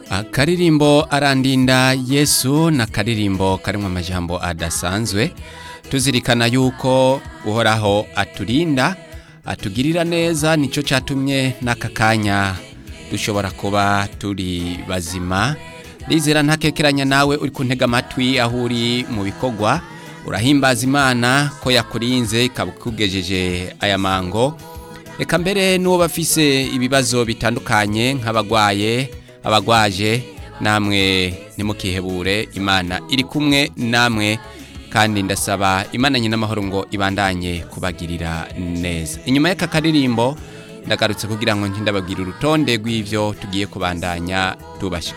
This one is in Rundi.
akaririmbo arandinda yesu ni akaririmbo karimo amajambo adasanzwe tuzirikana yuko uhoraho aturinda atugirira neza nicyo cyatumye n'aka kanya dushobora kuba turi bazima rizera ntakekeranya nawe uri kuntega amatwi aho uri mu bikorwa urahimbaza imana ko yakurinze ikaba ikugejeje aya mango reka mbere n'uwo bafise ibibazo bitandukanye nk'abagwaye abagwaje namwe ntimukihebure imana iri kumwe namwe kandi ndasaba imana nyine amahoro ngo ibandanye kubagirira neza inyuma y'aka karirimbo ndagarutse kugira ngo ndababwire urutonde rw'ibyo tugiye kubandanya tubashika